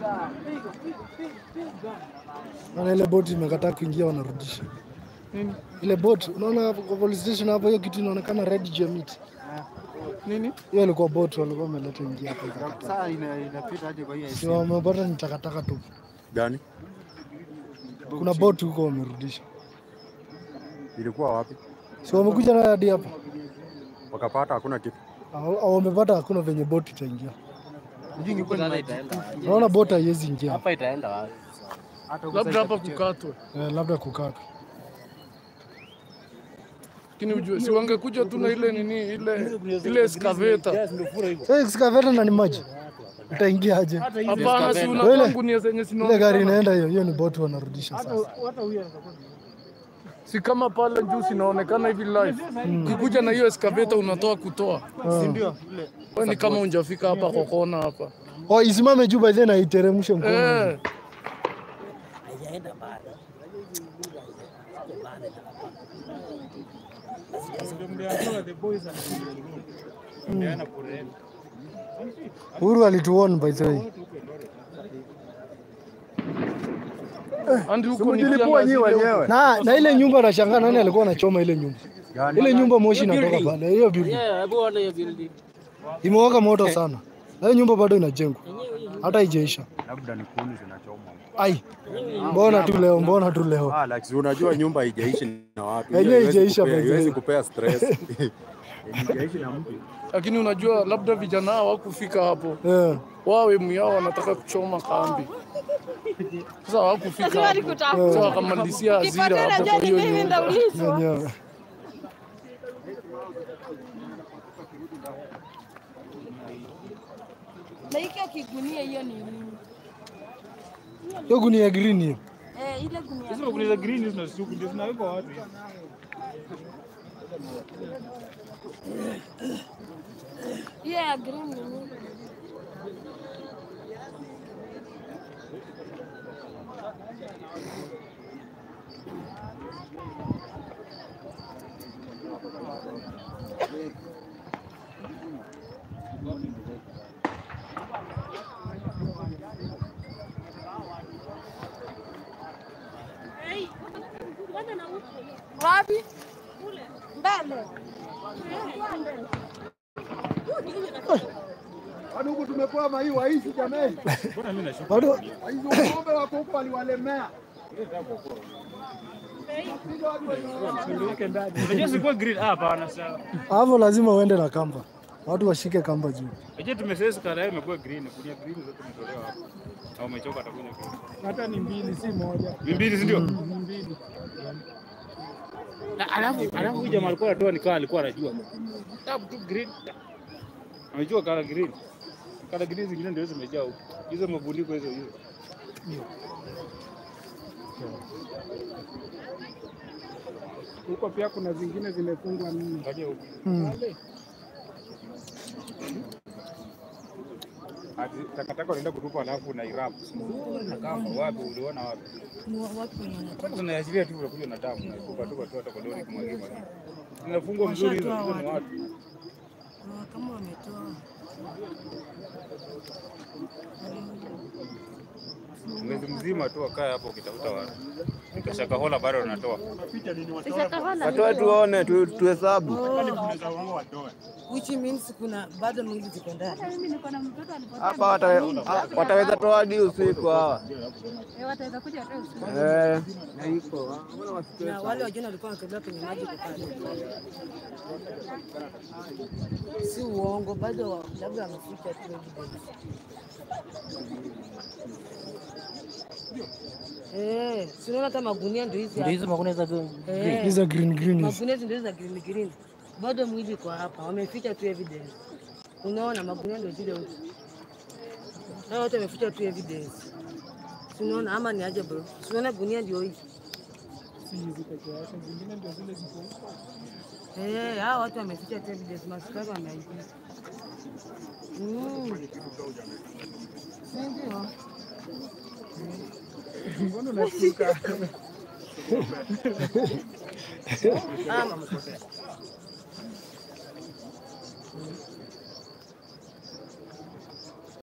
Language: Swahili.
Naona ile boti imekataa kuingia, wanarudisha Nini? ile boti. Unaona hapo kwa police station hapo, hiyo kitu inaonekana red juu ya miti. Nini? Hiyo ilikuwa boti walikuwa wameleta ingia hapa ikakataa. Sasa ina- inapita aje kwa hii Si wamepata ni takataka tu. Gani? Kuna boti huko wamerudisha, Ilikuwa wapi? si wamekuja nayo hadi hapa. Wakapata hakuna kitu. Au- au Wamepata hakuna venye boti itaingia. Sasa itaenda. Naona boti haiwezi ingia Hapa itaenda wapi? Labda hapa kukatwe. eh, labda kukata. Lakini ujue si wangekuja tu na ile nini ile ile excavator. Sasa excavator na ni maji itaingia aje? Hapana, si Ile- una gunia zenye Ile zinaonekana. gari inaenda hiyo, hiyo ni boti wanarudisha sasa. Si kama pale juu sinaonekana hivi live. Ukikuja na hiyo excavator unatoa kutoa. si ndio? Ile Wewe ni kama unjafika hapa kwa kona hapa. Oh, isimame juu by then aiteremshe mkono. Eh, Uhuru alituon by the way. andi huko ni Mjilipua nyi kiangazi leo. wenyewe. Na na ile nyumba nashangaa nani alikuwa anachoma ile nyumba. Ile nyumba moshi inatoka pale. Hiyo building Yeah, hebu ona hiyo building. imewaka moto sana. Na hiyo nyumba bado inajengwa. Hata haijaisha. Labda ni kuni zinachomwa. Ai. Mbona tu leo, mbona tu leo. Ah, like, si unajua nyumba haijaishi na watu. Yenyewe Hiyo haiwezi haijaisha kupea- by the way. Haiwezi kupea stress. Yenye haijaishi na mtu. Lakini unajua labda vijana hawakufika hapo. Eh. Wao emu yao wanataka kuchoma kambi. Sasa hawakufika hapo. Sasa wakamalizia hasira hapo kwa hiyo nyumba. Yenyewe. Na hiki akigunia hiyo ni nini? Hiyo gunia green hiyo. Eh, ile gunia. Sasa kuuliza green hizo na suku ndio zinawekwa watu. Hiyo ya green ni nini? Wapi? Mbele. Watu huku tumekuwa mai waishi jamani. Bado Hizo ng'ombe wako huko waliwalemea. Unajua sikuwa green hapa hapana sawa. hapo lazima uende na kamba. Watu washike kamba juu. Unajua tumesesa kala yao imekuwa green, kunia green zote tumetolewa hapa. Au umechoka atakuja green. Hata ni mbili si moja. Mbili si ndio? Mbili. Na alafu alafu huyu jamaa alikuwa anatoa nikawa alikuwa anajua. Tap tu green. Amejua kala green. Kala green zingine ndio zimejaa huko. Hizo mabundiko hizo hizo. Huko pia kuna zingine zimefungwa nne. Angalia huko. Mm. Ati takataka unaenda kutupa alafu na irap. Na kama wapi uliona wapi? Kwani tunaashiria tu unakuja na damu na kupa tu watu hata kwa lori kumwagia maji. Zinafungwa mzuri hizo hizo ni watu. Kama wametoa. Mwezi mzima tu wakae hapo ukitafuta watu. Nikashakahola bado wanatoa. Watoe tuone tu- tuhesabu. which means kuna bado mwili ziko ndani. Hapa wata- ha- wataweza toa hadi usiku hawa. Eh, Na wale wajana walikuwa wanatolewa kwenye maji kukaa. Si uongo, bado wa- labda wameficha tu evidence. Eh, si unaona hata magunia ndio hizi ndio hapa. hizo magunia za green. Eh, Hizo green green hizi. magunia hizi ndio za green green. Bado mwili kwa hapa, wameficha tu evidence. Unaona magunia ndio zile huko. Hao wote wameficha tu evidence. Si unaona ama ni aje bro? Si unaona gunia ndio hii. Eh, hao watu wameficha tu evidence, maskari wameaibisha. Mm. Si ndio? Mbona unashtuka? Ama